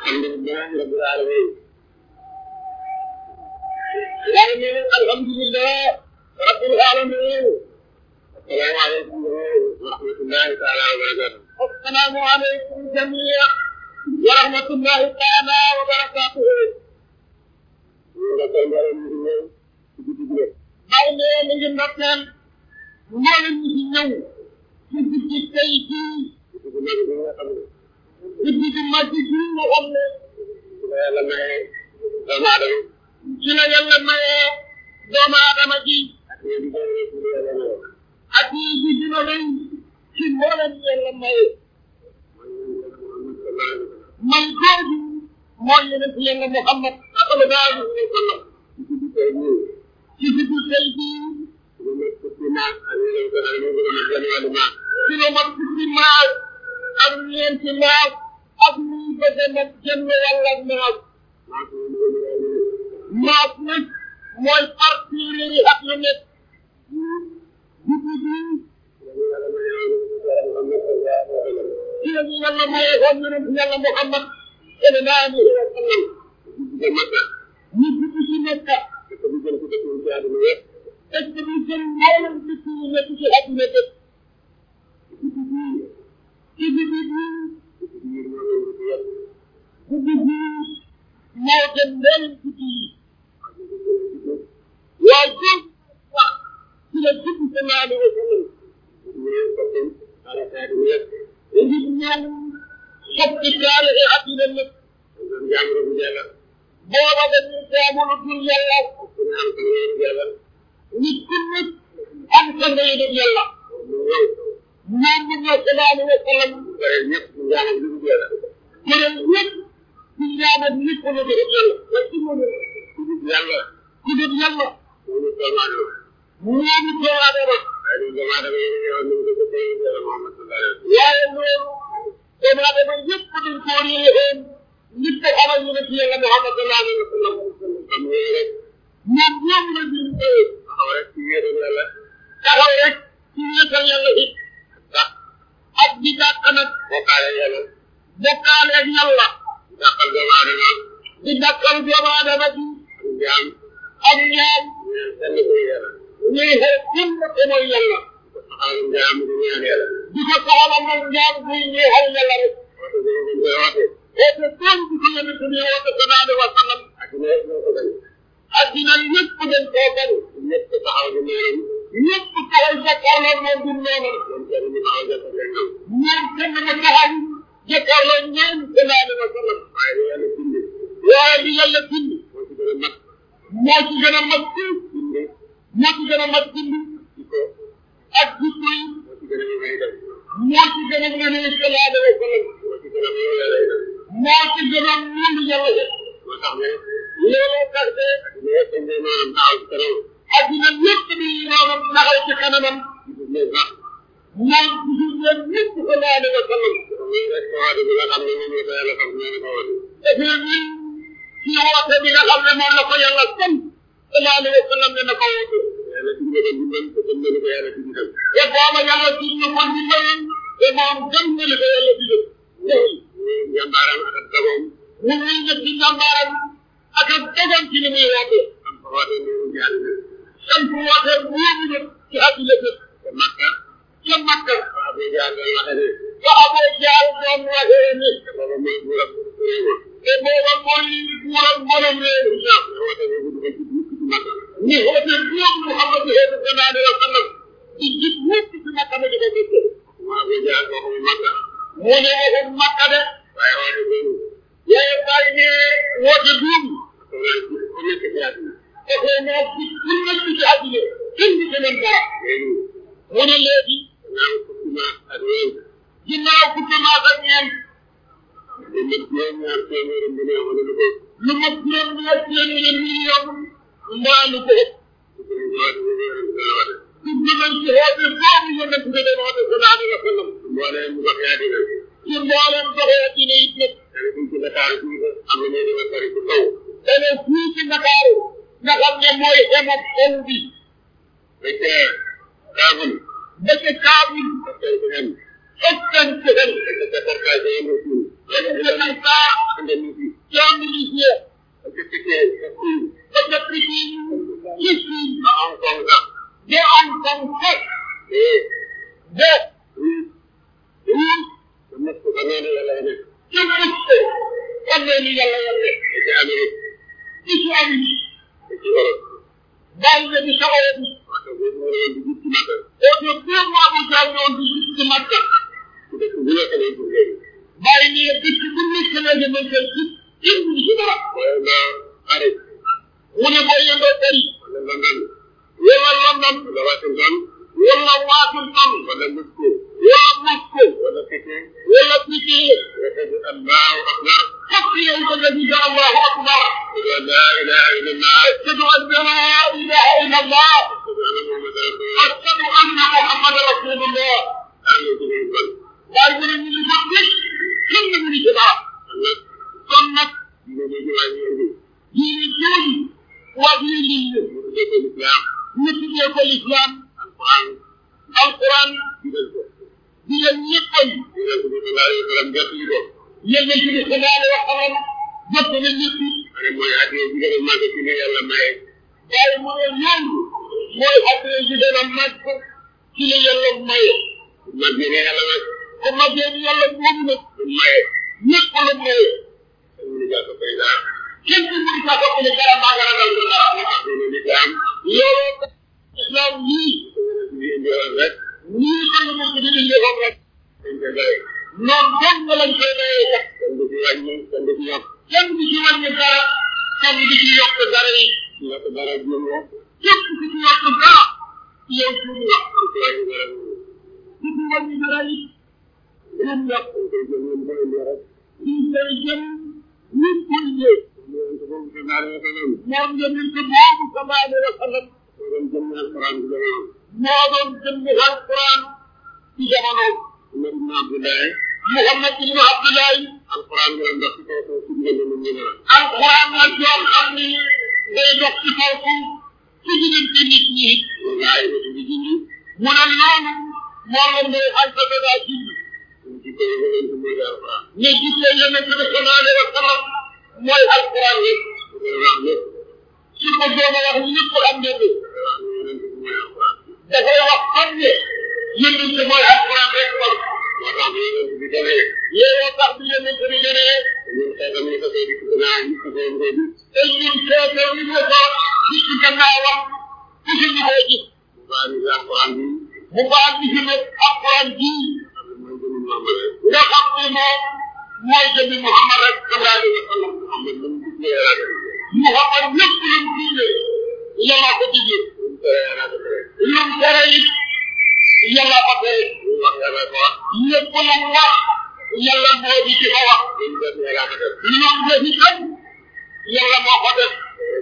الحمد لله رب العالمين يعني الحمد لله رب العالمين السلام عليكم ورحمة الله تعالى وبركاته السلام عليكم جميعا ورحمة الله تعالى وبركاته bàyyi ne mi ngi ndokkeel mboolem ñi ci ñëw ci guddi tey jii guddi gi mag gi nga xam ne ci la yàlla maye doomu aadama ci la yàlla maye doomu aadama ji ak yi gi dina rëy ci mboolem yàlla maye man googu mooy yonent yàlla Muhammad sallallahu alayhi wa sallam ci guddi tey jii ci la mat fukki maal ak ñeenti maal ak luy bëgg nag jënd wala maal maas nag mooy partie yi ak lu nekk guddi bii ci la ñu yàlla maye woon yonent yàlla Muhammad sallallahu alayhi wa sallam ñu guddi ci Makka est-ce que ñu jël mboolem dëkk yi nekk ci àdduna bépp ci guddi bii guddi bii moo gën mboolem guddi yi waaye góor wax ci la guddi sallallahu alayhi wa sallam nit ñëw soppi kaale e àdduna lépp booba dañuy jaamu lu dul yàlla nit ku nekk am sa ngay def yàlla ñoom ñu ñëw sallallahu alayhi wa sallam kuréel ñëpp ñu jaamu lu dul yàlla ku dul yàlla ku dul yàlla ñooñu doomu aadama waaye loolu doomu aadama yëpp dañ koo réewoon nit ko xamal ñu ne ci yàlla Muhammad sallallahu alayhi wa sallam ñoom ñoom la ñu taxaw rek ci wéetal yàlla it ak di dàq nag bokkaale yàlla bokkaale ak yàlla dàqal doomu aadama di dàqal doomu aadama bi ak ñaam ñuy xeex kenn te mooy yàlla di ko soxla moom ñaam buy ñeexal yàlla rek et que tool bi ko yonent bi woote sallallahu alayhi wa sallam addina ñëpp dañ koo bañ ñëpp taxaw di noonu ñëpp taxaw jàkkaarloo moom du noonu ñoom kenn mu taxaw jàkkaarloo ñoom sallallahu alayhi wa sallam waaye li yàlla bind moo ci gën a mag fuuf moo ci gën a mag bind ak jikko yi moo ci gën a mën a sallallahu alayhi wa sallam moo ci gën a wóolu yàlla looloo tax de addina lépp di maanaam taxaw ci kanamam moom gisul leen lépp sallallahu alayhi wa sallam dafay ñun ci woote bi nga xam ne moom la ko yàlla sant sallallahu alayhi wa sallam ne na ko woote te booba yàlla dig na ko ndimbal te moom gëm na li ko yàlla digal njàmbaaram ak ak dogoom mu ngi nekk ci njàmbaaram ak ak dogoom ci li muy woote sant woote wóobu na ci àdduna bépp ca Makka ca Makka ba Abu Jahl doon waxee ni te booba mooy buuram te booba mooy buuram mboolem réew ni woote buum Muhammad sallallahu alayhi wa sallam di jib ñëpp ci Makka ma di ko dégg Abu Jahl waxul Makka mu ne waxul Makka de waaye woote buum waaye bàyyi ne woote buum dafay naa ci ku nekk ci àdduna kenn du ko mën dara mu ne léegi ginnaaw fukki maas ak ñeent lu mat juróom ñaar téeméeri million mbaa lu ko ëpp dugg nañ ci xoote boobu yonent bi doon woote sallallahu alayhi wa sallam mbooleem goxee àddina ci mbooleem goxee àddina it nag dane fii ci Ndakaaru nga xam ne mooy xemab xol bi ba ca Kaabul ba ca Kaabul ëttan ci xel ëttan saa Indonésie député Chine ba depuis ci ci Chine ba Hong Kong sax de Hong Kong sax eh de Russe Russe ba nekk ba noonu yàlla nekk ci Moscou xam ne ni yàlla yàlla ba ci Amérique ci ci Amérique ba ci Europe bàyyi na di saxoo bi parce que boobu moo doon dugg ci Makka oto deux mois bu jàll woon di gis ci Makka ci dëkk bu nekk lay duggee bàyyi ni dëkk bu nekk la ñu mën koy gis indi ci dara mooy nga Paris mu ne boo yëndoo Paris wala London wala London wala Washington wala Washington wala Moscou wala Moscou wala Pékin wala Pékin nga dégg Allahu akbar fokk yow da nga gis Allahu akbar ashhadu an la ilaha illallah ashhadu an la ilaha illa Allah ashhadu anna muhammadan rasulullah ashhadu anna Muhammadan rasulullah am na ci biir kon waaye mu ne ñu ngi ko gis kenn mu ngi ci dara kon nag kon nag dina ñu waa ñu indi diine jooju waa diine lii mu tuddee ko l'islam ñu tuddee ko l'islam alquran alquran digal ko diine ñëppam digal ko bi sallallahu alayhi wa sallam jot li ko yéen ci bi sallallahu alayhi wa sallam jot na ñëpp ma ne mooy addiya bi gën a màgg ci ne yàlla maye waaye mu ne loolu mooy àddina ji gën a màgg ci la yàlla maye mag bi ne yàlla nag ko màggee ni yàlla moomu nag du maye ñëpp la maye dañ ñu jàpp koy daal kenn du mun kaa ko ne dara maa nga ragal ko dara moo tax diine l'islam looloo tax islam yii bi indi woon rek nii ko ñu mën ko di indi foofu rek dañ koy doy noonu dong nga lañ koy mayee kat kenn du ci wàññi kenn du ci yokk kenn du ci wàññi dara kenn du ci yokk dara yi yokk dara juum la képp ku ci yokk dara yow juum nga ku ci wàññi dara ku ci wàññi dara yi juum nga dañ koy jël ñun ko indi rek ñu koy jëm ñu koy ñëw yonent boobu sallallahu alayhi wa sallam moom yonent boobu sallallahu alayhi wa sallam moo doon jëm alquran bi la woon moo doon jëmmi alquran ci jamonoom Umar ibn Abdullahi Muhammad ibn Abdullahi alquran bi la dox ci kaw suuf ci diggante nit ñi la alquran la joo xam ni day dox ci kaw suuf ci diggante nit ñi moom la ay nit di junj mu ne loolu moo leen day xalsate daa jindi suñ ci koy yonent mooy alquran ne gisee yonent bi sallallahu alayhi wa sallam mooy alquran yi bu koy wax lépp su ko doon a wax ñëpp xam ngeen ne dafay wax ne yonent bi mooy alquran dafay wax xam ne yonent bi mooy alquran rek kon moo tax bi yonent bi demee looloo tax bi yonent bi gënee ñun xeetam ñu ko koy dikk gannaaw ñu ko koy koy gis te ñun seete li ñu ko gis ci gannaawam gisuñu koo gis bu baax ni alquran bi mu baax bi fi nekk alquran jii xam ne mooy jëmi Muhammad rek nga xam ne moom mooy jëmmi Muhammad rek sallallahu alayhi wa sallam Muhammad lu mu gis la yàlla def Muhammad lépp lu mu digle yàlla ko digle lu mu tere yàlla def rek lu mu tere it yàlla ko tere lu mu wax yàlla ko wax lépp lu mu wax yàlla moo di ci ko wax lu mu def yàlla ko def lu mu def itam yàlla moo ko def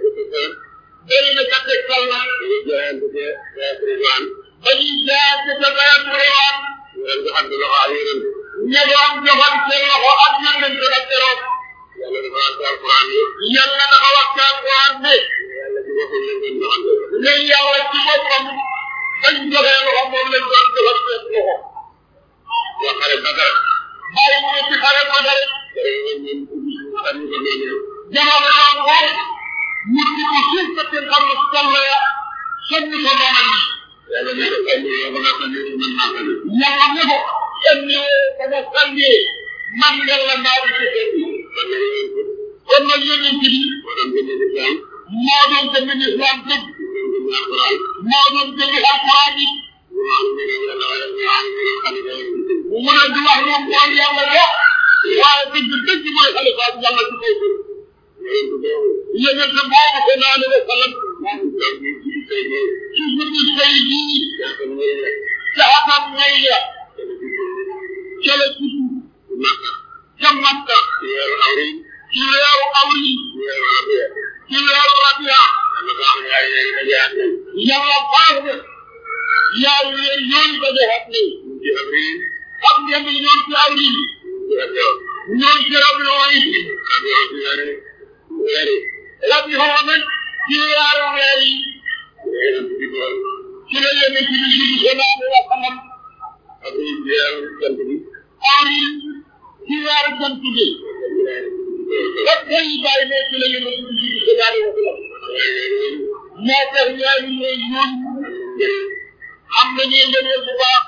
bëri na sa tegtal na ñu jaayante ci Bayat Ridwan dañuy jaar ci sa bayat réewaan ñu leen joxante loxo ak yonent ña doon joxal seen loxo ak yonent ak keroog yàlla dafa wax ci alquran yi yàlla dafa wax ci alquran ne yàlla ci boppam lañ doon joxante ne yàlla ci boppam bañ joxee loxo moom lañ doon joxal seen loxo wax xare Badar bàyyi mu ne ci xare ko dara tere woon ñun ubbi suñu sànni ko noonu jamono yoon woon mu di ko suuf sa seen xam ne toll ya sonni ko noonam yi yàlla ne ko sànni yow ba nga sànni ko man maa sànni yàlla ne ko sonni sama sànni man yàlla maa di ci seen kon nag yonent bi kon nag yonent bi moo doon jëmi l'islam moo doon jëmmi islam dëgg moo doon jëmi alquran moo doon jëmmi alquran yi ñu wax ne ñu yàlla wala ñu wax ne ñu xalifa yi mu ne du wax moom mooy yàlla la waaye dëgg dëgg mooy xalifa ak yàlla ci kaw suuf yonent boobu yonent boobu sallallahu alayhi wa sallam donc ñu ci tey jii ci suñu tey jii ñaata ñëw la caxatam ngay ya kenn ci suñu ca la tudd Makka ca Makka ci weeru awri ci weeru awri ci weeru rabia ci weeru rabia yàlla baax na yaay yaay dajaat nañ yàlla baax na yaay weer yooyu dajaxat ne ñu ci avril xam ngeen ne ñoom ci awri ci rabia ñoom ci rabia yi rabia ci weeri weeri rabia nag ci weeru weer yi yonent bi doon ci la yonent bi judd sallallahu alayhi wa sallam avril ci weeru jant bi awri ci weeru jant bi rabia day bàyyi ne ci la yëngu ci ci ci daal wa sallam moo tax ñaari ñooy ñoom am nañu ngëneel bu baax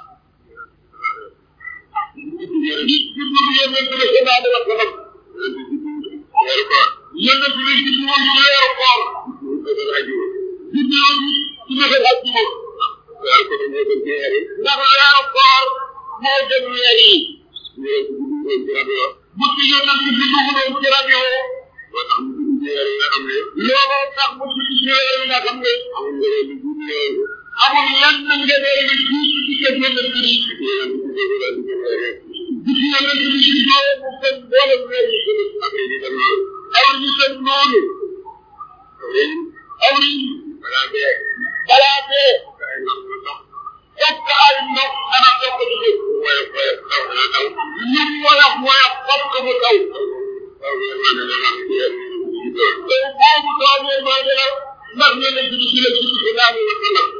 nit ki du yonent bi sallallahu alayhi wa sallam yonent bi ci woon ci weeru koor di ñëw ci defal ak ci moom ndax weeru koor moo gën weer yi bu ci yonent bi dugaloon ci rajo looloo tax mu ci ci weer yi nga xam ne amul lenn ngëneel lu jiitu ci kër yonent bi bu ci yonent bi juddoo mu gën mboolem weer yi aw ñu gën noonu aw ñu balaa bee fokk ay ndox ana fokk du def lu woyof woyof fokk mu taw te boobu doomee maa ngi la ndax yonent bi ci la ci ci naa wa sallam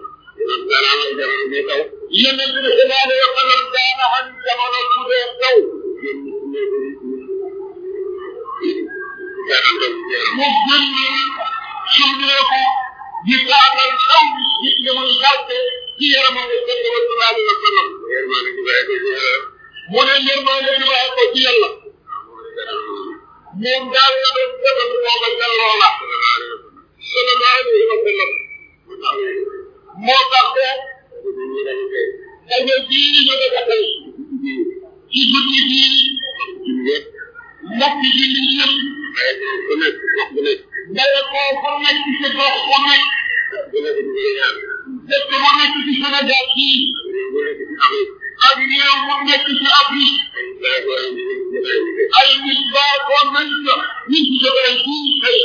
yonent bi ci naa wa sallam daana xam jamono bu dee taw mu génn summeeku di taatal taw bi nit ñi muy gàtte ci yaramam wa sallallahu alayhi wa sallam mu ne yërmande bi bàyyi ko ci yàlla moom daal la doon defal booba ca loola sallallahu alayhi wa sallam moo tax de daje bii ñu dëkk tey ci guddi bii mbokk yi li yëpp daye koo fu nekk ci gox fu nekk dëkk bu nekk ci Sénégal bii ak réew mu nekk ci Afrique ay nit baaxoon nañ ko ñu ci jógee fii tey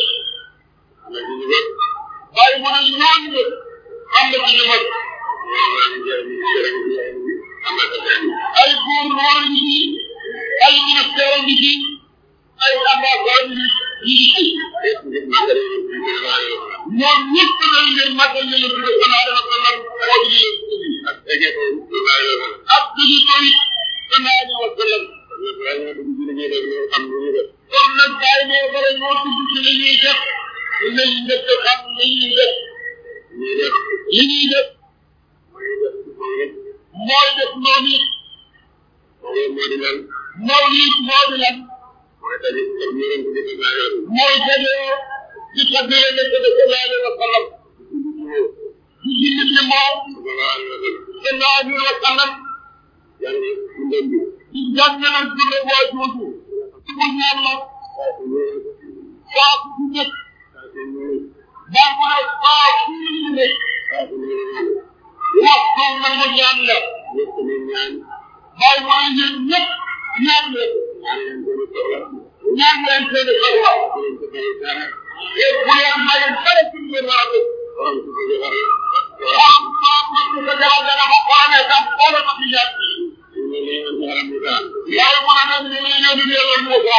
waaye mu ne ñooñu am na ci ñu mag ay gouverneur ngi ci ay ministère ngi ci ay ambassade ngi ci ñoom ñëpp dañ leen magal ñu leen tuddee sallallahu alayhi wa sallam moo di leen tuddee ak duñu koy sallallahu alayhi wa sallam kon nag bàyyi ne bare ñoo tudd ci li ñuy def nañ njëkk xam li ñuy def li ñuy def mooy def noonu it mawlid moo di lan mooy dajoo di tagg yonent bi sallallahu alayhi wa sallam di jullit ni moom sallallahu alayhi wa sallam di jàng nag dund waa jooju mu ñaan la saa su nekk daa mu ne saa su nekk waxtu nangu ñaan la bàyyi mu ne yéen ñëpp ñaan leen ñaan leen seen soxla et bu leen maye dara ci ngeen war a def xam saa su ko jaral dana ko xorane sax xoole ko ci ñaan waaye mu ne nag ñu ngi yónni yàlla Moussa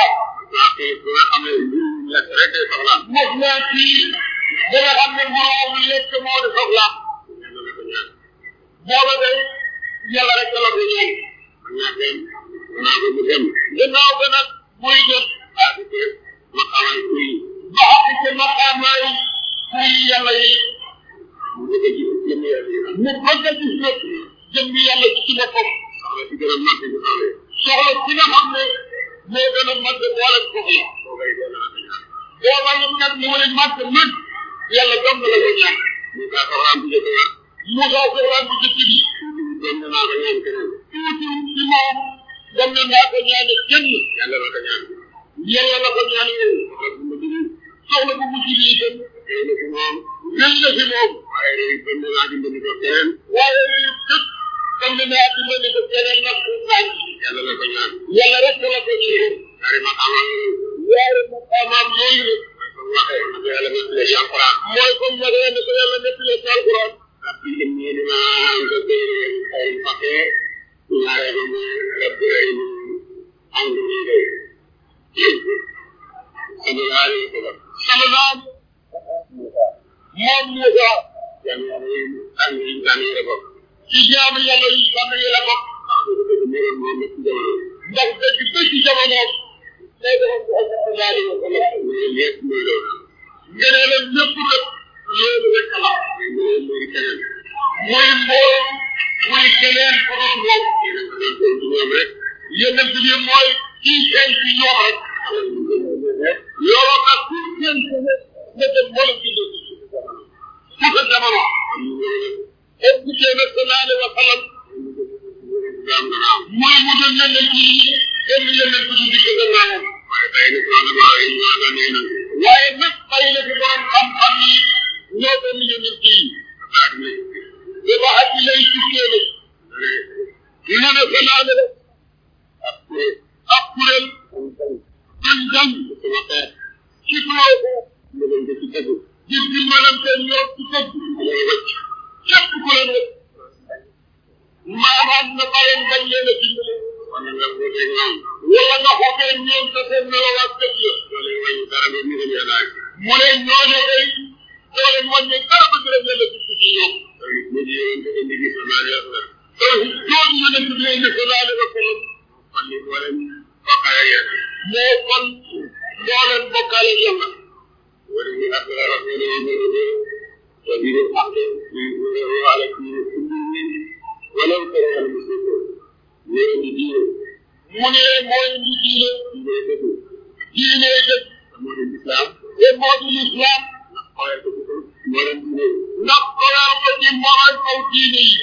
mos naa ci ba nga xam ne moroom lekk moo di soxlaam booba day yàlla rek la ko ñaan gannaaw ga nag muy dem ba xam ci maqaamaay kuy yàlla yi mu bëgg a gis nag jëmmi yàlla ci boppam soxla ci nga xam ne moo gën a màgg boole soxla booba it nag mu ne màgg mën yàlla dong la ko ñaan Moussa soxlaan bu jëkk bi tuuti ci moom dem na naa ko ñaane kenn yàlla la ko ñaan yàlla la ko ñaan yow soxla bu mujj bi itam gën na fi moom waaye réew dem na naa dimbali ko keneen waaye réew képp dem na naa dimbali ko keneen nag fu naan yàlla la ko ñaan yàlla rek la ko ñaan ñaari maqaamaam ñaari maqaamaam yooyu la yàlla nettale ci alquran mooy comme ma ne ko yàlla nettale ci alquran rabbi inni lima anzalta ilayya min khayrin faqir ñaare ba mu rabbi inni anzur ilayk sallallahu alayhi wa sallam sallallahu moom Moussa jaamu yàlla yi tànn yi tànn yi la bokk ci jaamu yàlla yi tànn yi la bokk ndax dëgg dëgg jamono day defal Muhammad sallallahu alayhi wa sallam loolu yëpp mooy loolu ngëneelam ñëpp nag loolu rek la mooy mooy keneen muy mbooloo muy keneen ku dul moom yeneen ko doon doon ci ñoom rek yonent bi mooy kii feeñ ci ñoom rek looloo tax ku feeñ ci ñoom nga dem mboolem ci dëkk ci sa jamono am ñu ñëw rek et puis sallallahu alayhi wa sallam jaam dana am mooy mu dem yonent yi benn yonent du dikk gannaawam waaye tey nag wala maa yi ñoo doon yeneen waaye nag bàyyi na fi borom xam-xam yi ñoo benn yonent yi baat mi dafa at yi lay tukkee nag dane ñu ne sallallahu alayhi ak kuréel ab kuréel dañ dem sama xeet ci kaw ñu leen di ci dëgg di dimbalante ñoom ci dëgg ñooy wëcc képp ku leen wëcc maanaam na bàyyi bañ leen a dimbale wala nga wuteeg ñoom wala nga xootee ñoom te seen melowaat dëgg la loolu wàññi dara ba ñu dem yàlla ak mu ne ñooñu day doo leen wàññi dara ba gërëm leen a dugg ci ñoom loolu mu ji yoon te indi gis naa ne la te jooju yonent bi indi sallallahu alayhi wa sallam kon ni wala bokkaale ak yàlla moo kon doo leen bokkaale yàlla wala ñu ak la wax ne ne ne wa di ak ñu ñu wala ci wala ko wala mu ko ñu indi diine mu ne mooy indi diine diine dëgg diine dëgg moo di islam te moo di lislaam xoolee ko ko moo leen diine ndax koyal ko ci moral kaw diine yi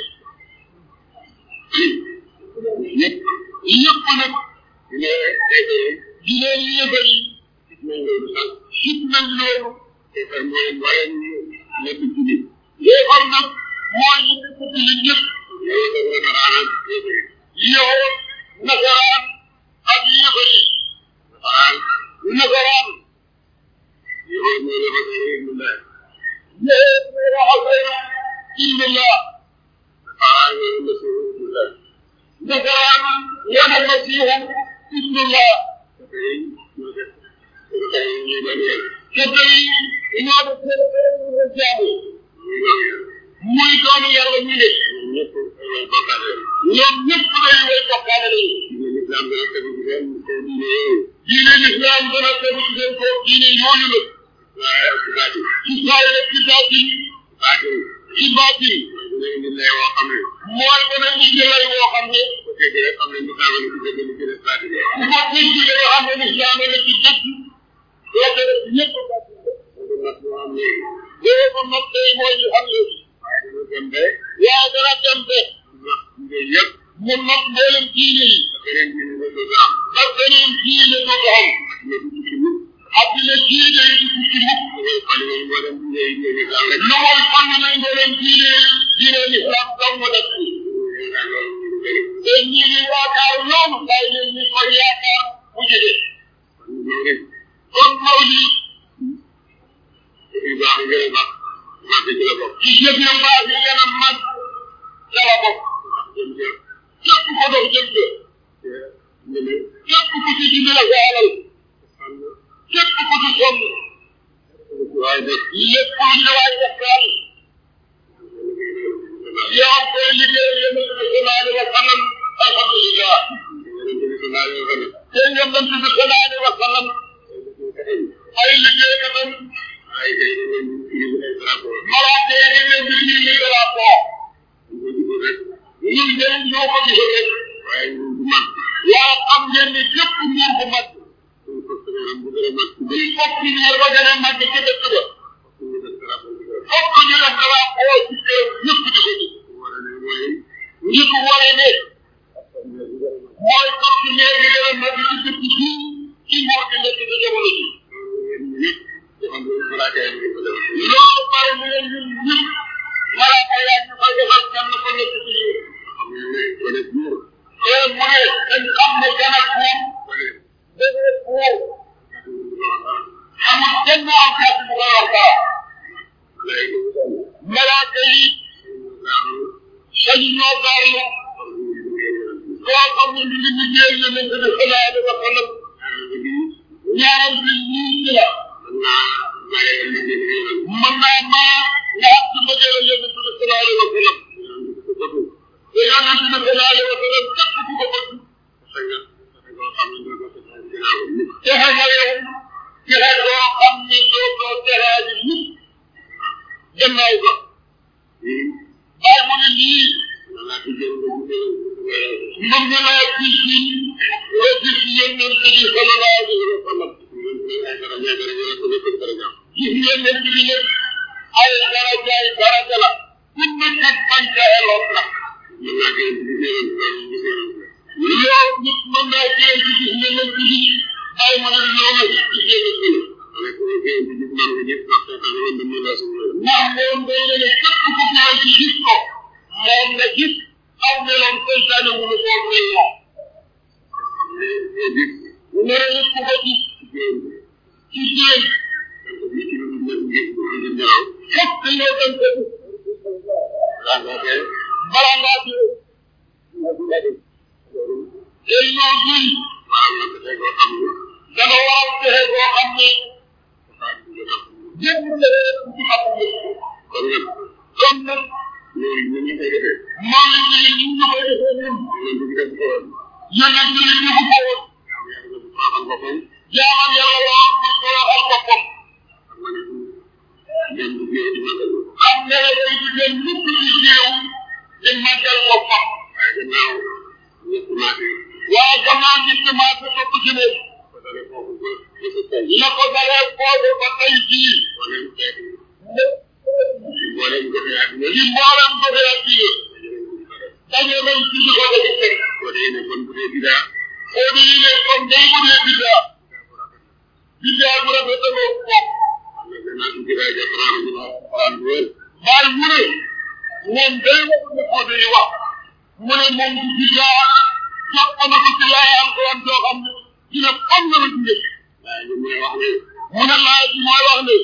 yëpp yëpp nag diine tey tey diine yi yëfal yi gis nañ loolu sax sib nañ loolu te far moo leen wala ñu nekk jullit yéefar nag mooy ñu nekk ci li ñëpp yow def na xaraanam yéefari yow nasaraan ak yéefar yi xaraan nasaraan yow moo la fa say mu la yéen ñoo waxal illallah xaraan yow la sa mu la nasaraan yana masihu illallah tey ñoo def ko tay ñuy bañ yàlla te tey ñoo def seen seen jaamu ñuy bañ yàlla muy doomu yàlla ñu ne ñoom ñëpp ay way bokkaale ñoom ñëpp day way bokkaale lañu diine l'islam dana tegu ci seen kaw diine yooyu diine lislaam dana tegu ci seen kaw diine yooyu la waaye ak ci baati ci saayir ak ci baatin baati ci baatin mooy dina indi lay woo xam ne mooy dana indi lay woo xam ne ko dégg rek xam ne l'islam la ci dëgg li ci des baati bi ku ko dégg da nga xam ne lislaam la ci dëgg la ko def ñëpp baatin la loolu nag moo am léegi boo ko nag tey mooy li xam léegi waaye dana dem ba waaye dana dem ba nag liggéey yëpp mu nag mboolem diine yi beneen diine la dootu am ba beneen diine dootu am ak ne du tukki mukk addina diine yi di tukki mukk mooy fali moom moo dem diine yi diine l'islam rek lu mooy xam ne mboolem diine diine lislaam dong mu def ci yaakaar loolu ñu bëri te ñi ngi yaakaar loolu bàyyi leen ñu koy yaakaar mu jóge kon loolu kon mawli yu baax gën a baax màgg ci la bokk ci jëf yu baax yi gën a mag ca la bokk jëm ca képp ko dox jëm ca te ñeme képp ku ci dimbale sa alal xam na képp ku ci sonn waaye def lépp lu ci waay def daal yow koy liggéeyal yonent bi sallallahu alayhi wa sallam alhamdulillah yonente bi sallallahu alayhi wa sallam te yonent bi sallallahu alayhi wa sallam ay liggéeykatam ay kay dañ leen di indi ay drapeau malaaka yi dañ leen di indi drapeau ñu ko gisul rek ñun de ñoo ko gisul rek waaye ñu bu mag waaye xam ngeen ni képp nguur bu mag suñ ko sëgëram bu gën a mag ci il faut que ñu ba gën a mag ci dëkk ba ñu def drapeau bi rek fokk ñu def drapeau ci kër ñëpp di ko gis wala ne mooy ñi ko waree ne mooy partenaire bi gën a mag ci dëkk bi ci nguur gi nekk ci jamono ji yéen ñëpp defal lu malaaka yi ñu ko def loolu bari mu leen ñun ñëpp malaaka yaa ñu koy defal kenn ko nekk ci ñun xam ngeen ne wala buur te mu ne dañ xam ne gën a buur wala dëgër buur ak ñu ko wax dara amul kenn am kàtt bu koy wax dara lay ko dal malaaka yi ñu gaaru sañu ñoo gaarlu xam ñu liggéey yonent bi koo xam ne ñu ngi liggéey yonent bi sallallahu alayhi wa sallam ñaareel ba bii ñaareel bi ñii ci la mën naa bare liggéey bi yonent bi mën naa maa nga xam ci mbëggeel yonent bi sallallahu alayhi wa sallam yonent bi ko bëgg te yonent bi sallallahu alayhi wa sallam képp ku ko bëgg xëy na dafa koo xam ne doo ko teg ginnaaw nit te nga yow texe doo xam ne doo doo teraaji nit gannaaw ga bàyyi mu ne lii mën nga laa gis ni nga gis yonent bi sallallahu alayhi wa sallam gis yonent bi nag ay darajaay daraja la ku nekk bañ ca eloot na yow nit mën naa jël ci gis yonent bi bàyyi mu ne loo nga gis gis yonent bi ndax moom day ne képp ku ñëw ci gis ko moom nga gis aw meloon seytaane mu ne koo mel loo mu ne nit ku ko gis ci jéem fokk yow dañ ko gis bala ngaa dee te yow duy dana waral texe goo xam ne jënd texe ci xam ne kon nag moom la ñu ñu ñu koy defee ñun yonent bi ñu ko woon jaamal yàlla loo ko toroxal boppam xam ne la day di dem mukk ci jéew di màggal boppam waaye gannaaw ñi commencé topp ci ne la ko dalee foofu ba tey jii ci mboolem goxe addina daje nañ ci di ko defi teg foo di ne kon day bu dee bidaa bidaa bu rafetaloo bopp baay mu ne moom day wax ne ko day wax mu ne moom du bidaa jàpp na ko ci laay alquran doo xam ne dina xam na la jóge mu ne laay bi mooy wax ne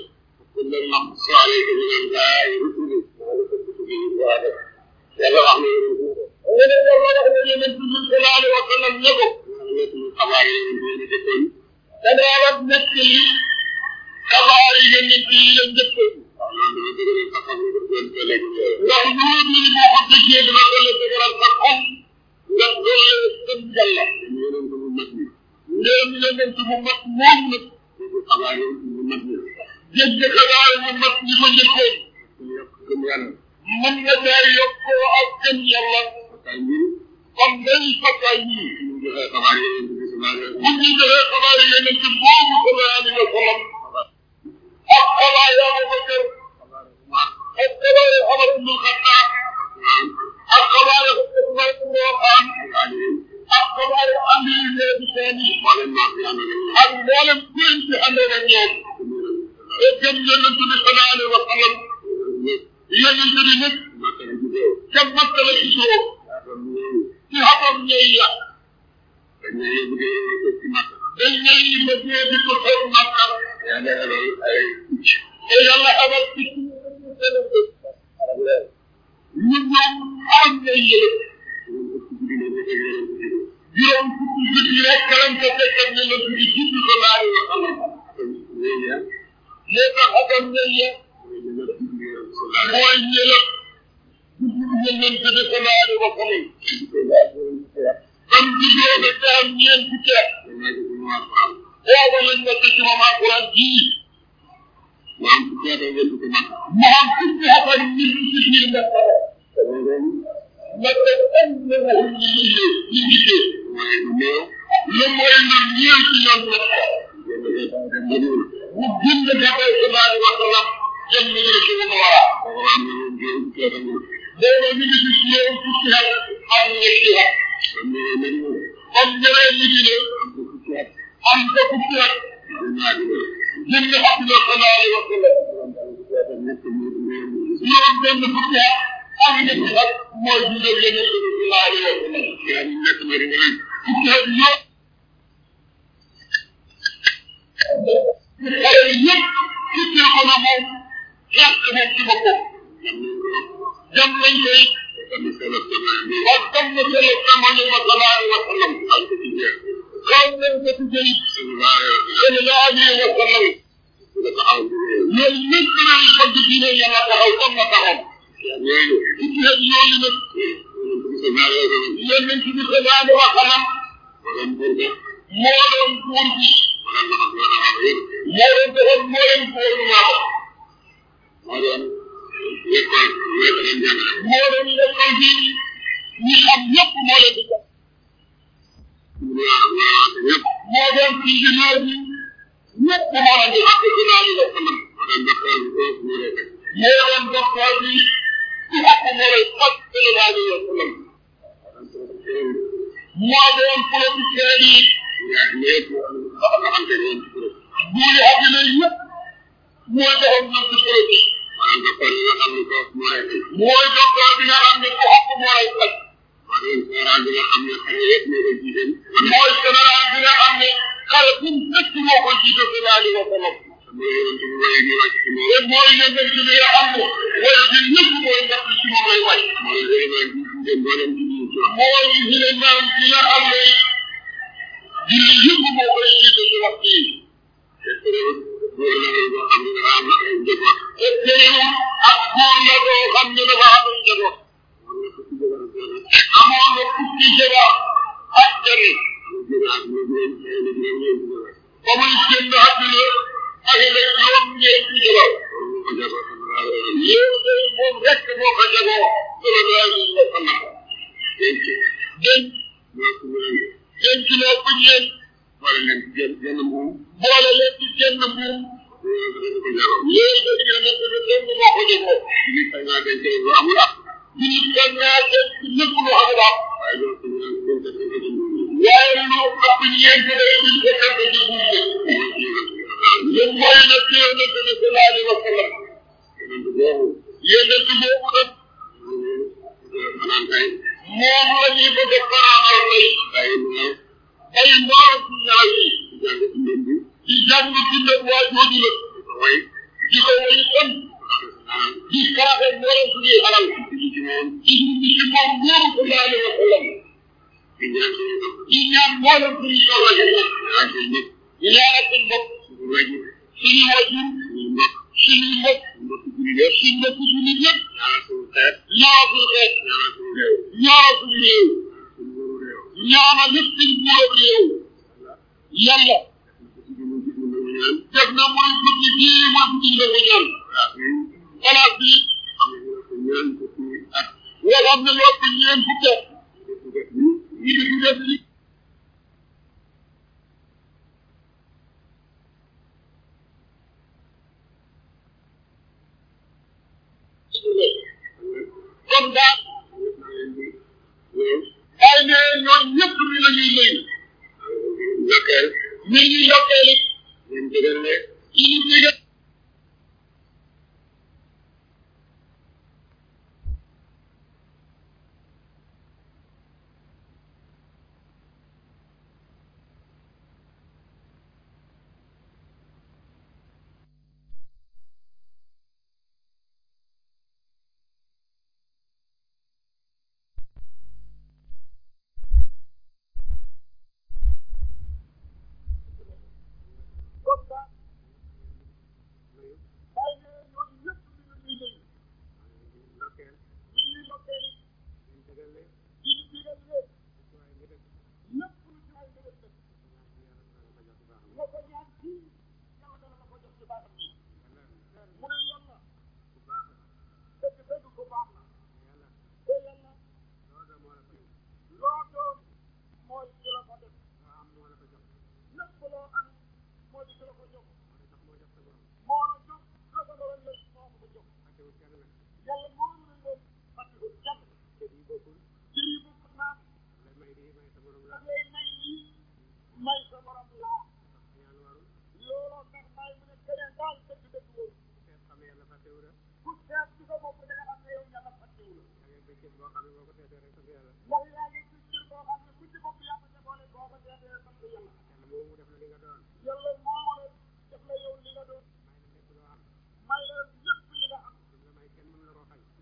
yàlla wax na mu ne yàlla wax ne yonent bi sallallahu alayhi wa sallam ne ko xabaar yi ñu jëkkoon danaa la nekk li xabaar yi yonent yi la njëkkoon waaw loolu dama dëgëral sa xam nga doon ko lekk ndax loolu ni boo ko déggee dina doole dëgëral sa xol nga doole sën yàlla yonent bu mag bi ndéem yonent bu mat moom nag bu xabaar yi bu mag bi dégg xabaar bu mat ñi ko njëkkoon ñu yokk gëm yàlla mën nga daa yokkoo ak gëm yàlla kay ñi kon day fakkaay ñii ñu joxe xabaar yi yonent bi sallallahu alayhi wa bu ñu joxee xabaar yi yonent boobu sallallahu alayhi wa sallam ak xabaar yaa Abubakar ak xabaar yi Umar ibn Xattaab ak xabaar yi Usmaan ibn Affaan ak xabaar yi Ali ibn Abi Talib mboolem maa fi ànd ak ak mboolem kuréel ci àndoon ak ñoom te gëm yonent bi sallallahu alayhi wa sallam yonent bi nag Makka la juddoo ca Makka la juddoo kon ñooñu ci xatam ñëy ya dañ ne yóbbu de ko ci Makka dañ ñëy yi ma ñëw di ko xew Makka yàlla yabal ay picc te yàlla xamal ci ñun ñoom am ñëy yële ñu ëpp guddi ne nekk ak yonent bi juróom fukki guddi rek kalam ko fekk ak yonent bi judd sallallahu alayhi wa sallam kon ñooñu ya moo tax xatam ñëy ya mooy ñu nekk guddi yonent sallallahu mooy ñëlëb judd yonent bi sallallahu alayhi wa sallam kon juddoo na te am ñeent fukki at alayhi wa sallam booba lañ nekk ci moom alquran jii mu am fukki at ak ñeent fukki Makka mu am fukki at ak ñeent ci biir Makka Makka am na waxul ñu liggéey ñu liggéey mooy lu néew lu mooy lu ñëw ci ñoom Makka yéen a ngi dem Madina mu bind Nabi sallallahu alayhi wa sallam jëm ñu ngi ci mu wara boobu am na moom juróom fukki at ak ñeent booba ñu ngi ci juróom fukki at ak ñetti at kon ñu ngi Madina comme ñëwee Medina am ko fukki at am ko fukki at ñu ñaari weer jëm ñu xam ne sallallahu alayhi wa sallam fukki at ak ñett ñu ñu juróom benn fukki at ak ñetti at mooy dundal Yonent bi sallallahu alayhi wa sallam yaa ñu nekk Madina rek fukki at yëpp xale yi yëpp tuddee ko na moom xeex moom ci boppam jam nañ ko jam nañ ko it tamit solo sama bi wa tam na solo jamono ba sallallahu alayhi wa sallam am ko ci jeex xaw nañ ko tuddee it sallallahu alayhi wa sallam sallallahu alayhi wa sallam nga taxaw di réew loolu lépp dinañ bëgg diine yàlla taxaw comme na taxaw yooyu fukki at yooyu nag yonent bi sallallahu alayhi wa sallam yonent bi sallallahu alayhi wa sallam moo doon buur ba moo doon buur bi moo moo doon defoon moo leen gouvernement moo doon lekkool moo doon jàngale moo doon lekkal bi ñi xam ñëpp moo leen di jox ñëpp moo doon ingénieur bi ñëpp moo leen di jox ci naa li la sallam moo doon docteur bi foofu ñu lay fekk moo doon docteur bi ci xaq moo lay faj sallallahu alayhi wa sallam moo doon politicien yi ñaar ñëpp nga xam te ne ci kuréel buuri àddina yëpp mooy doxam ñoom ci politique maanaam docteur yi nga xam ne foofu moo lay fekk mooy docteur bi nga xam ne ku xaq moo lay faj moo doon général bi nga xam ne xale yëpp ñoo koy jiite mooy général bi nga xam ne xale bu mu fekk moo ko jiite sallallahu alayhi wa sallam mooy yonent bi mooy ñu wàcc ci moom te mooy yonent bi nga xam ne wala bi ñëpp mooy ndax ci moom lay wàcc mooy vraiment di jiite mboolem ci biir ci wax mooy ilimaan bi nga xam ne julli yëpp moo koy jiite ci waxtu yi te terewul góor la woon boo xam ne dafa am ay njaboot te terewul ak góor la boo xam ne dafa am ay njaboot am na fukki jabar ak benn amoon na fukki jabar ak benn mu génn ak mu juróom ay na juróom ñeenti jabar ba muy génn àdduna ak la juróom ñeenti jabar loolu moo ko jabar sallallahu alayhi wa sallam loolu day moom rek moo ko jagoo sallallahu alayhi wa sallam denc denc moo ko mën a denc loo ko ñeen boole leen ci genn genn mbuum boole leen ci genn mbuum loolu dafa ko jabar loolu day yonent bi dong moo ko jagoo ci biir sañ naa denc lu amul ak nit kan naa denc lépp lu xam daal waaye loolu ko mën a denc dañ ko ci mbuum waaye lu ëpp ñeent day duñ ko tënk ci buum bi moo ci yonent bi sallallahu alayhi ñun mooy nag ci yonent bi sallallahu alayhi wa sallam wa sallam yonent boobu yonent boobu nag fanaan tey moom la ñuy bëgg a faraanal tey tey mu ñëw ay mbooloo ci ñaaw yi jàng ci mbir bi di jàng ci ndëg waa jooju la di ko way di ko way tam naan di saraxe mbooloo suñuy alal ci ci moom di dund ci moom moomu sallallahu alayhi wa sallam di ñaan suñu bopp di ñaan mbooloo suñuy soxla ci moom ñaan suñu bopp di ñaanal suñu bopp suñu wajur suñuy wajur suñu mbokk suñuy mbokk mbokk jullit yëpp suñu mbokk jullit yëpp ñaanal suñu xeet ñaanal suñu xeet ñaanal suñu réew ñaanal suñu réew suñu góoru réew ñaanal lépp suñu buurab réew yàlla ci bi mu gis mu nangu ñaan def na muy guddi gii mooy guddi la ko ñaan waaw bi xalaat bi xam ne ñu ko ñaan ko ci at nga xam ne loo fi ñeen fukki at def def ni ñi di def li kon daal ñëpp naa leen di ñëw ay ne ñoom ñëpp mi la ñuy nuyu ndokkeel mi ngi ndokkeel it leen jëgal ne ci li digal kon daal ay ne ñoom ñëpp mi la ñuy nuyu ndokkeel mi ngi ndokkeel it leen jëgal ne ci li digal leen waaye nga def lépp lu ci ay dëgg dëgg nga ko ñaan ci yàlla dana la ko jox ci baaxam bi mu ne yàlla bu baax dëgg dëgg ko baax na yàlla te yàlla loolu moo la fay loo doon mooy ki la ko def loo am moo la ko jox lépp loo am moo di ki la ko jox moo la jox moo jox sa borom moo la jox la ko doon lay moo ko jox fàttewul kenn nag yàlla moo la leen fàttali kenn kër yi bokkul cër yi bokk naa lay may di may sa borom da la ngay may lii may sa borom laa tax ñaan warul looloo tax may mu ne keneen daal dëgg dëgg wóor seet xam ne yàlla fàttewu la ku seet ci sa bopp da nga xam ne yow yàlla fàttewu la da ngay bëccëg boo xam ne boo ko seetee rek sant yàlla ndax yaa ngi ci cër boo xam ne ku ci bopp yaa ko ca boole boo ko seetee sant yàlla yàlla moomu def la li nga doon yàlla moo la def la yow li nga doon may la lépp loo am may la lépp li nga am lu la may kenn mënu la koo xañ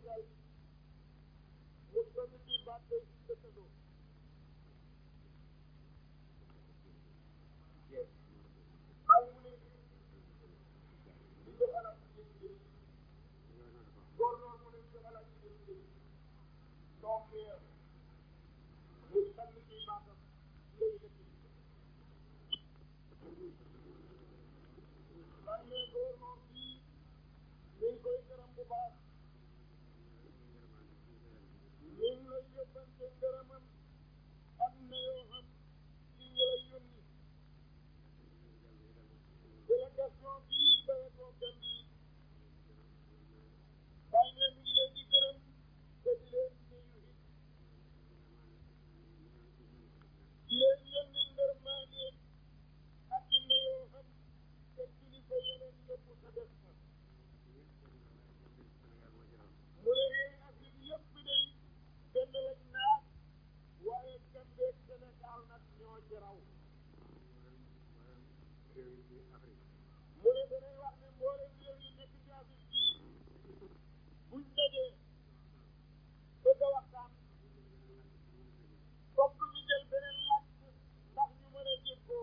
Sénégal mu sonn ci baat day ci dëkkandoo bàyyi mu ne di jox alal ci jëm góor noonu mu ne di jox alal ci jëm jëm donc mu sonn ci baatam lay dëkk man ne góor noonu bii ñu ngi koy gërëm bu baax ñu ngi lay yóbbante ngërëmam am na yoo xam ci ñi lay yónni délégation bii bàyyi ko Gambie bàyyi ne mi ngi leen di gërëm te di leen nuyu it di leen yónni ngërmaane ak i na yoo xam te kilifa yeneen yëpp sa def fa mu ne yéen Afrique yëpp day benn lañ naat waaye Gambie ak Sénégal nag ñoo ci raw mu ne danay wax ne mboolem réew yi nekk ci Afrique bii buñ dajee bëgg a waxtaan fokk ñu jël beneen làkk ndax ñu mën a déggoo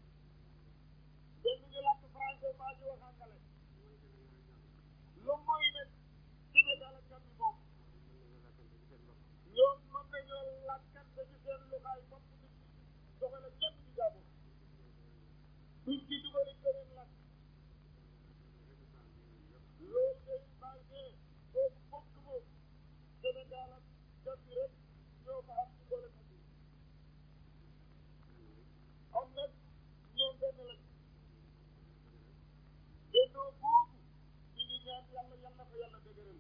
benn ñu làkk français maa ñu wax angale lu mooy nag Sénégal ak Gambie moom ñoom mën nañoo làkkante ci seen luxaay bopp nit doxale kenn di jàpp duñ ci dugali beneen làkk loolu day bàyyi ne boobu bokk moom Sénégal ak Gambie rek ñoo ko am ci boole ko am nag ñoom benn lañ bennoo boobu ñu ngi ñaan yàlla yàlla ko yàlla dëgëral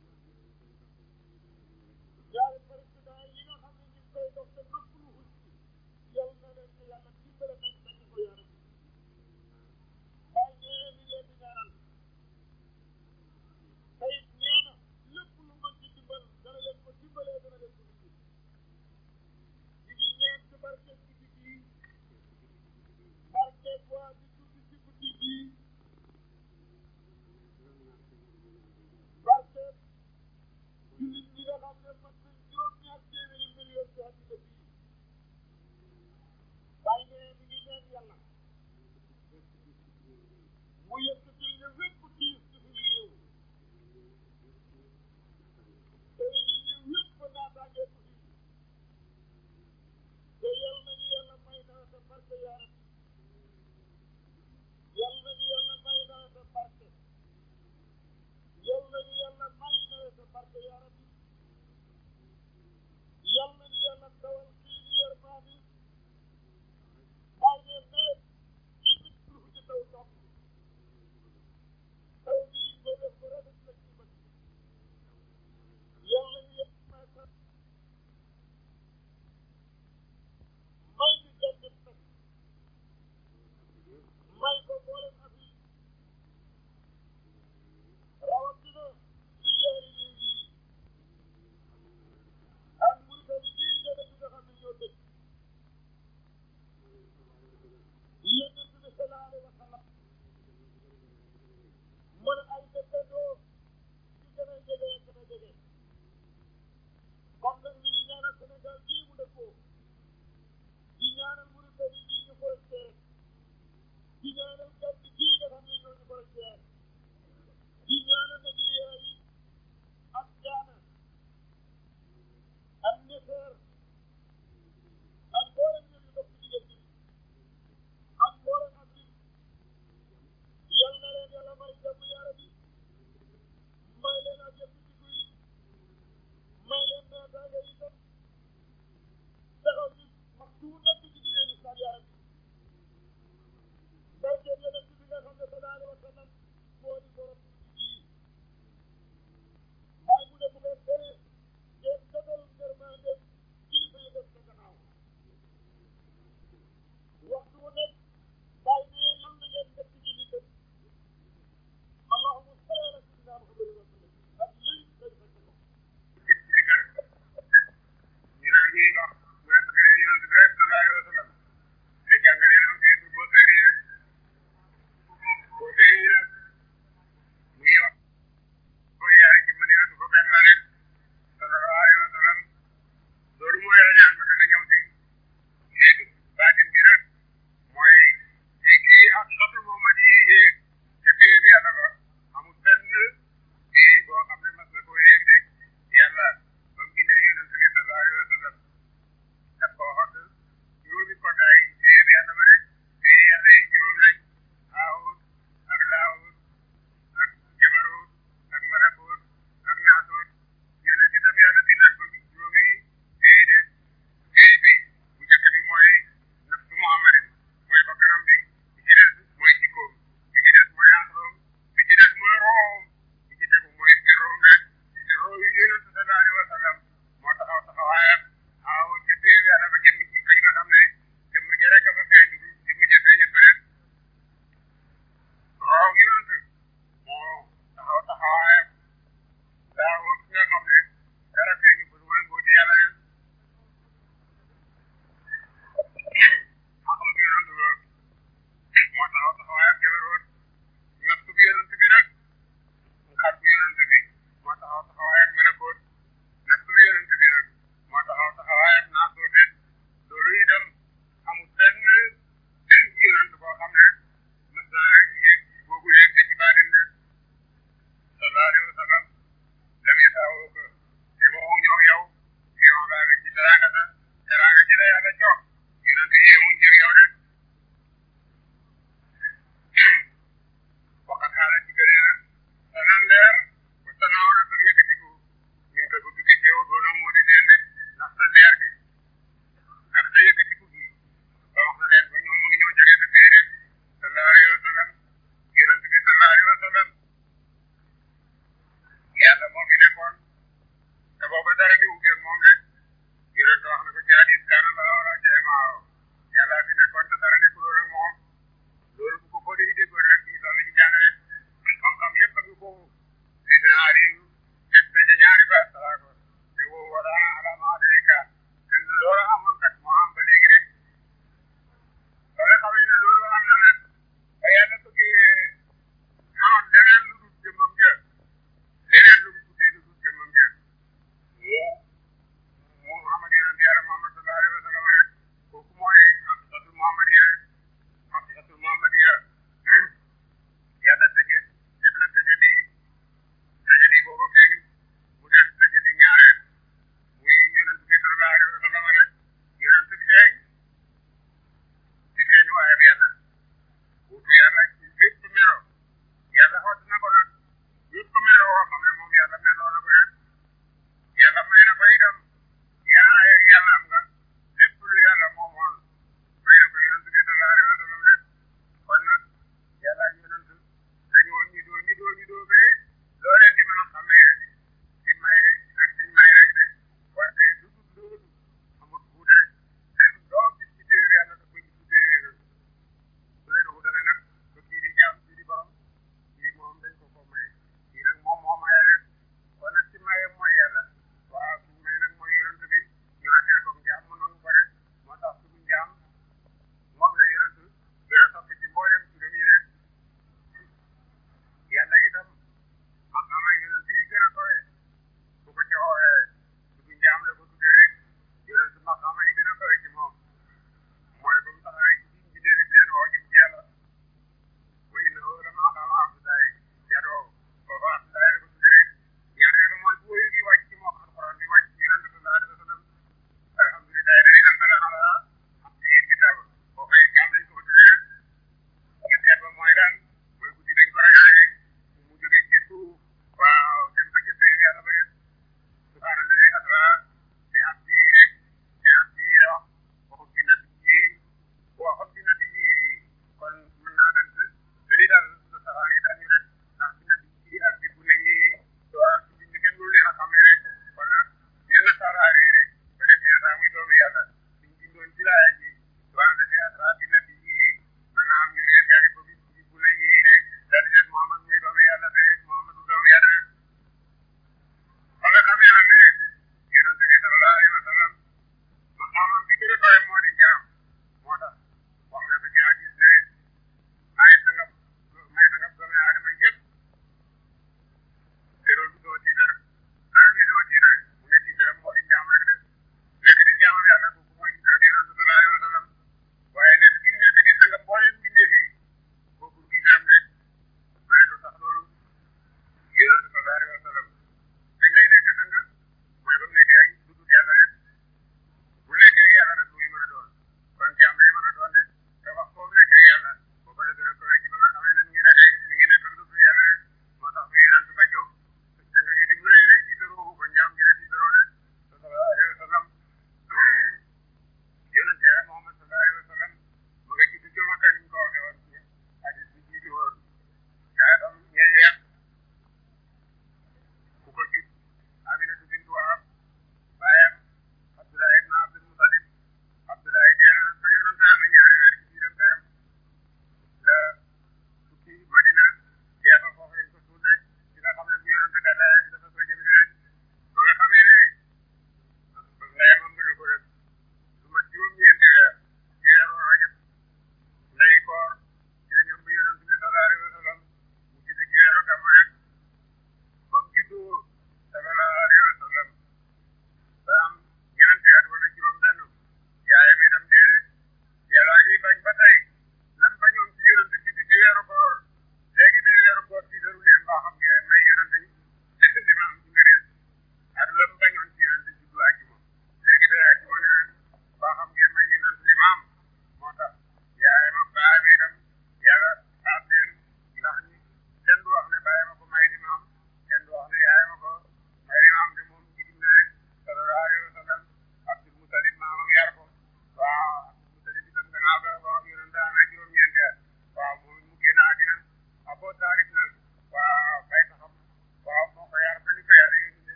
ñaari président yi nga xam ne ñu ngi koy dox te nëpp lu xul ci yal na leen ko yàlla dimbale nañ dañu ko yaram bàyyi nee ni leen di ñaanal tey nee na lépp lu mën ci dimbal dana leen ko dimbalee dana leen ko dimbal ñu ngi ñaan ci barke guddi gii barke waa di tuddi ci guddi gii barke jullit ñi nga xam ne mat nañ juróom-ñaar téeméeri million ci àddina bi bàyyi ne mi ngi ñaan yàlla mu yëkkatil ñu wépp tiis ci suñu réew te ñu ñu wépp naataange ko fi te yal nañu yàlla may nawet barke yaa rabbi yal nañu yàlla may nawet barke yal nañu yàlla may nawet barke yaa rabbi yal nañu yàlla dawal kii di yërmaani bàyyi ne nawet képp ku ci taw topp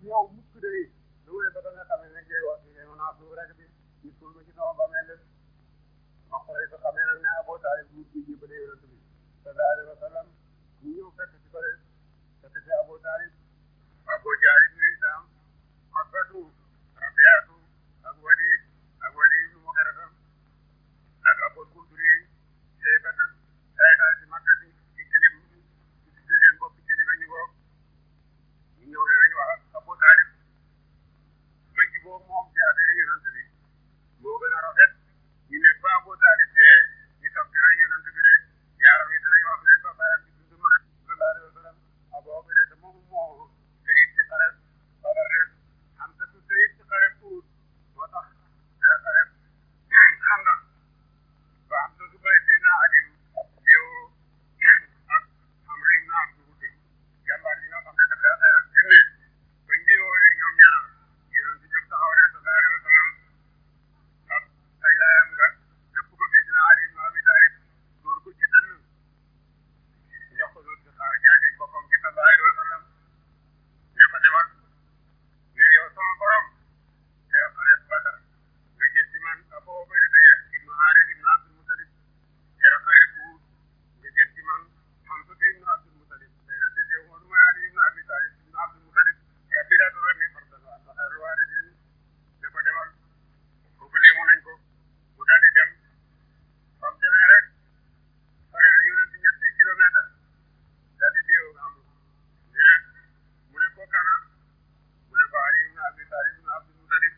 ñëw mukk de lu wéy ba nga xam ne ngay wax ne mën naa suuf rek bi ñu suul ma ci sama ba mel ma xoolee ko xamee nag ne Abu Taalib mu ngi jébale yonent bi sallallahu alayhi wa sallam ñu ñëw fekk ci ko fekk ci Abu Taalib Abu Jahl ibn Hishaam Utbatu Rabiatu ak Waliid ak Waliid ibn Mughira ak Abul Kudri Shaybat sayta ci Makka ci ci kilim ci seen bopp kilim ñu bokk ñu ñëw ne nañu wax ak Abu Taalib ba jubóo moom ci affaire yonent bi moo gën a rafet ñu ne ba Abu Taalib dee ñu toog di rey yonent bi de yaaram yi dinañ wax ne ba bayam ci dund mën a sallallahu alayhi wa sallam aboo bi de te moom moo sëriñ ci xare wala rek am sa su sëriñ ci xare puut moo tax dara xare xam nga ba am sa su bay si naa Aliou yow ak am rim naa am dugute jàmbaar yi nga xam ne dafa xeex ak junne bañ di woowee ñoom ñaar yonent bi jóg taxaw ne sallallahu alayhi wa sallam ak tay laayam nga képp ko gis na Ali ibn Abi Talib dóor ko ci dënn jox ko dóor ci xaar jaasi boppam ci sallallahu alayhi wa sallam ne ko demal ne yow sama borom keroog xare Badar nga jël ci man Abu Ubayda ibn Haaris ibn Abdul Mutalib keroog xare Uhud nga jël ci man Hamza ibn Abdul Mutalib mais nag dese woon mooy Ali ibn Abi Talib ibn Abdul Mutalib rabbi laa turanni fardan wa xayru waaridin ne ko demal foofu léemu nañ ko mu daal di dem fam demee rek pare na yonent ñetti kilomètre daal di déew am ne mu ne ko kana mu ne ko Ali ibn Abi Talib ibn Abdul Mutalib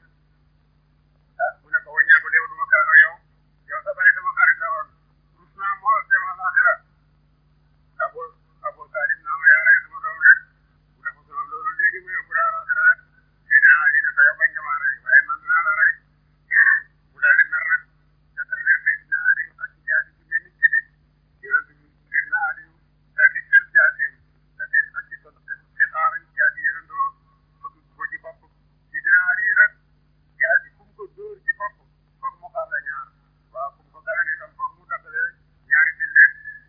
ah mu ne ko wàññee ko léew duma kala yow yow sa bàyyi sama xarit la woon rus naa moo dem alaxira Abu Abu Talib naa ma yaa rey sama doom rek mu ne ko sama loolu léegi mu yóbbu la alaxira rek Sidina Ali ne ko yow bañ nga maa rey waaye man dinaa la rey mu daal di mer nag jàkkaar leen Sidina Ali ak ci jaasi ci mel ni jibi yonent bi Sidina Ali daal di jël jaasi daal di ak ci son ci xaar jaasi yonentoo fëgg ko ci bopp Sidina Ali rek jaasi fu mu ko dóor ci bopp foog mu xaar la ñaar waaw fu mu ko gala ne tam foog mu dakkale ñaari dille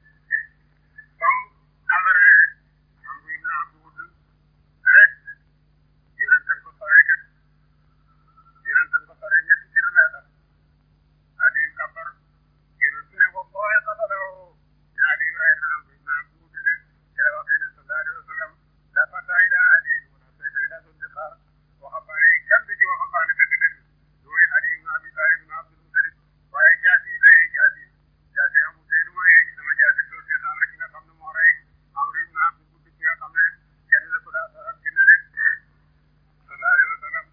comme alare am bu ibn Abdu Wudd rek yonent ko sore kat yonent ko sore ñetti kilomètre adi kabar yonent ne ko booye kabaroo ñaari Ibrahima am bu ibn Abdu Wudd de kere waxee ne sallallahu alayhi wa sallam la fata ila ali wala sayfa ila zulfiqar waxambaane yi kenn du ci waxambaane dëgg-dëgg mooy Ali ibn Abi Talib ibn Abdul Mutalib waaye jaasi yi day jaasi jaasi amul tey lu may sama jaasi doo seetaan rek ki nga xam ne moo rey Amr ibn Abdul Wudd ki nga xam ne kenn la ko daa sa ak dina de sallallahu alayhi wa sallam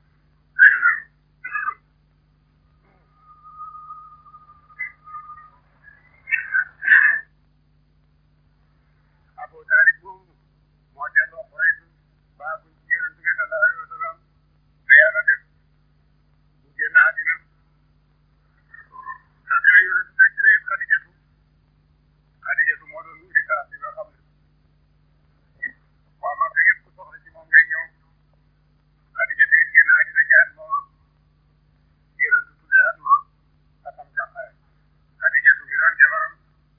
Abu Talib moomu moo delloo Quraysh baa buñ ci yonent bi sallallahu alayhi wa sallam ba yàlla def mu génn àddina fekk na yonent denc na it Xadijatu Xadijatu moo doon indi saa si nga xam ne waa Makka yëpp ku soxla ci moom ngay ñëw Xadijatu it génn àddina ci at moom yonent tuddee at ma atam jàqaay Xadijatu mi doon jabaram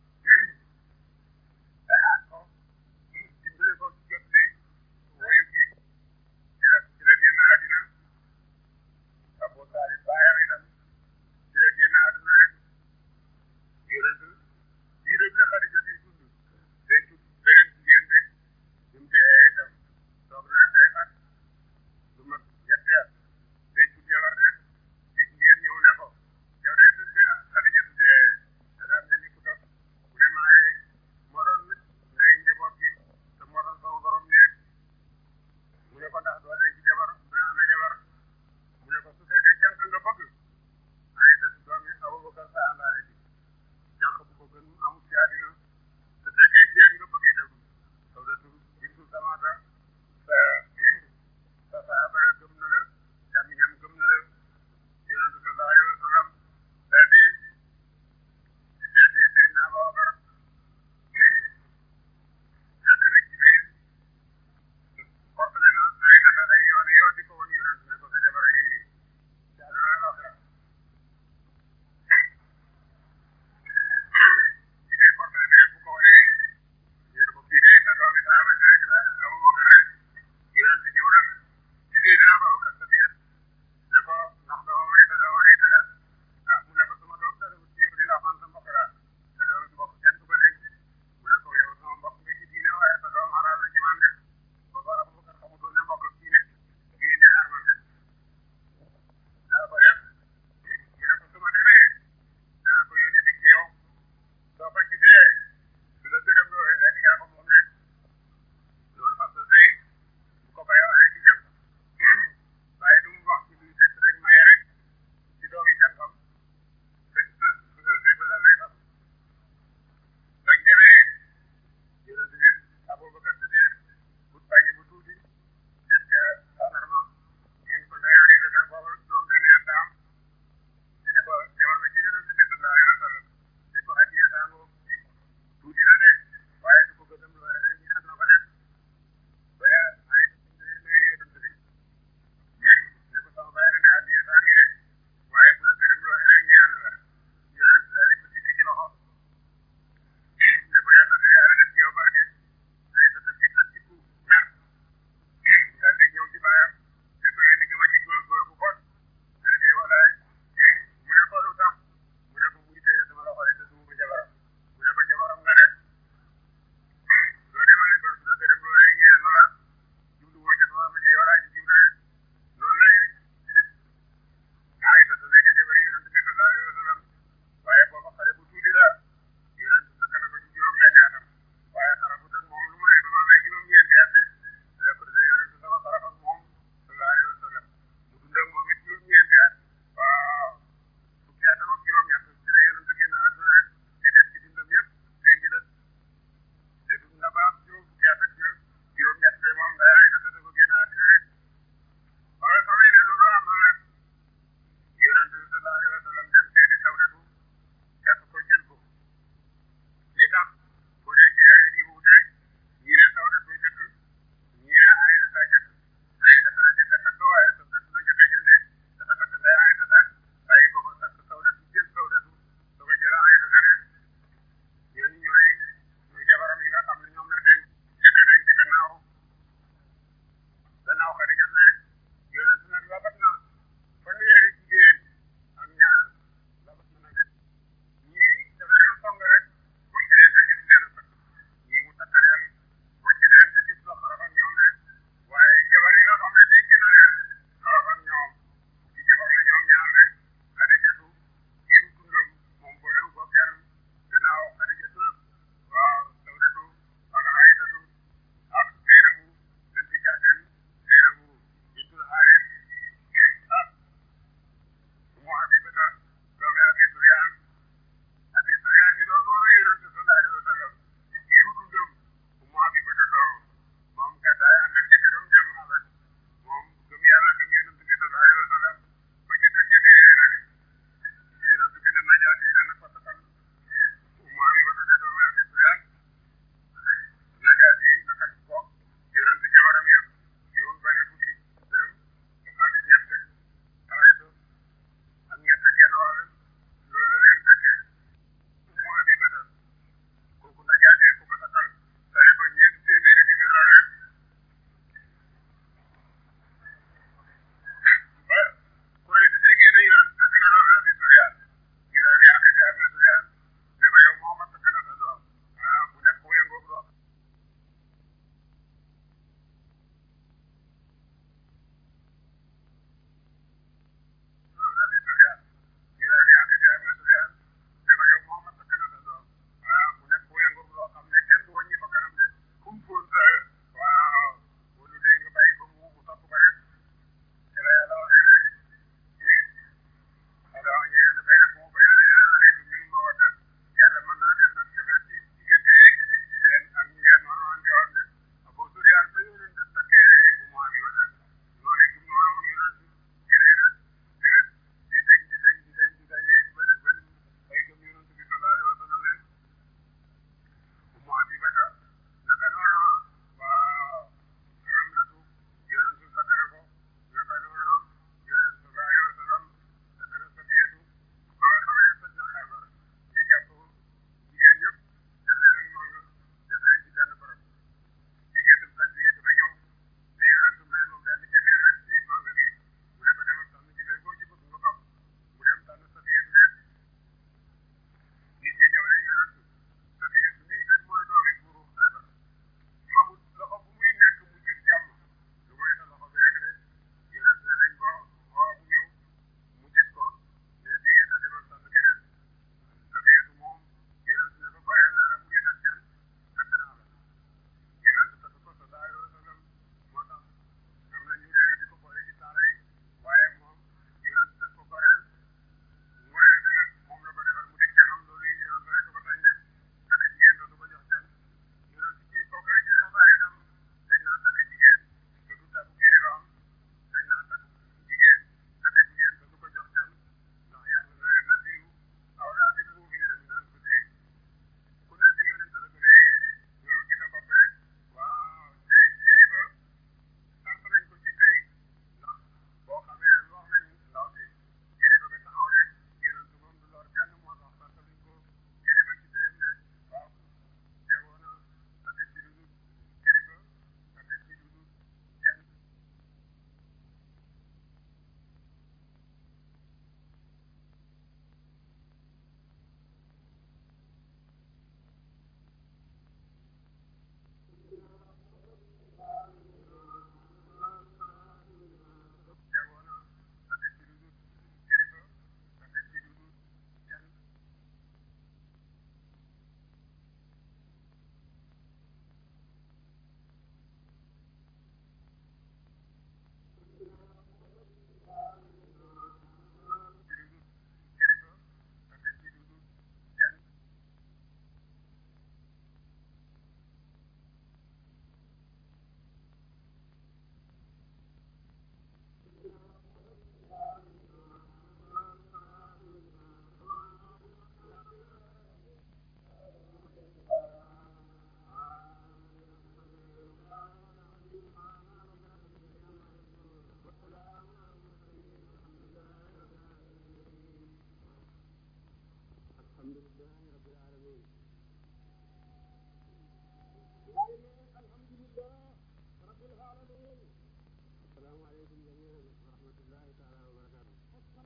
daxaat ko dimbale ko jot li woyu kii ci la ci la génn àddina Abu Talib baayam itam ci la génn àdduna rek yonent diirëm la Xadija di dund day tut beneen jigéen de ñu mu dee itam toog na ay at lu mat ñetti at day tut jabar rek te jigéen ñëw ne ko yow day tut bi Xadija tuddee da daa mel ni ku dof mu ne maay moo doon ndey njaboot gi te moo doon sama borom néeg mu ne ko ndax doo denc jabar mu ne ana jabar mu ne ko su fekkee jànk nga bëgg ay sa doom yi Abubakar sa àndaale ji jànk bu ko gën amul ci àddina su fekkee jigéen nga bëgg itam saw da tur bintu samaata sa sa saaba la gëm na la càmmiñam gëm na la yonentu sallallahu alayhi wa sallam daal di daal di Seydina Abubakar fekk na Jibril portale na ay data ay yoon yoon di ko woon yonent ne ko sa jabar a ngi nii ci àdduna la waxee ci dee portale bi rek bu ko wanee yéen ko kii de sa doomi saaba si rek la Abubakar rek yonent ñëw na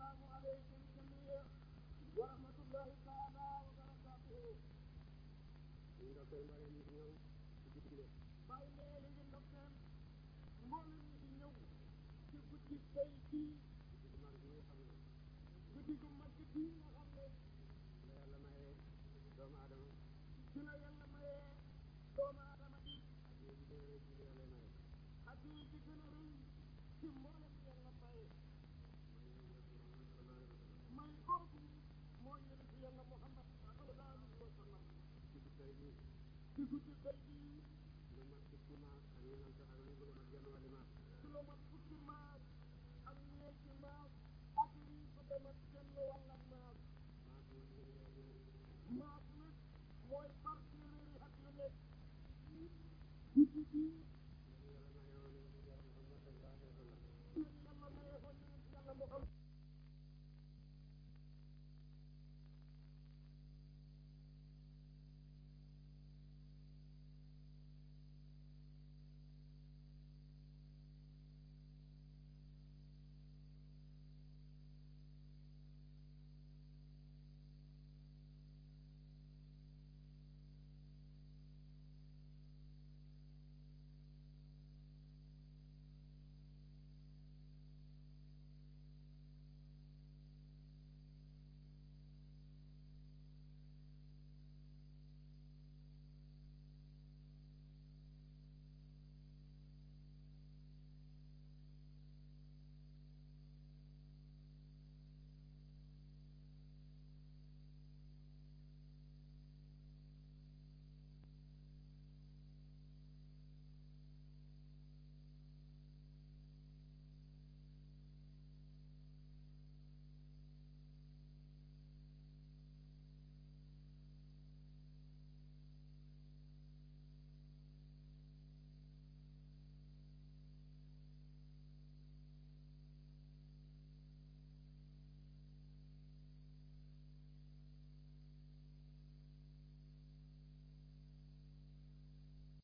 السلام عليكم جميعا ورحمة الله تعالى وبركاته. bàyyi lee li ngeen def seen mboolem ñi di ñëw ci guddi tey bii guddi gu mag bii nga xam ne la yàlla maye doomu aadama ci la yàlla mayee doomu aadama bi ak yéen ci gën a rëy ci li yàlla maye ak yi ci gën a rëy ci mboolem yàlla maye may kooku mooy yonent yàlla Muhammad sallallahu alayhi wa sallam ci guddi tey bii ci guddi tey bii lu mat fukki maas ak ñu naan sax ak lu gën a mat genn wàlli maas ci la mat fukki maas ak ñeenti maas ak lii ko demat genn wàll ak maas maas moom ñu ngi leen di maas nag mooy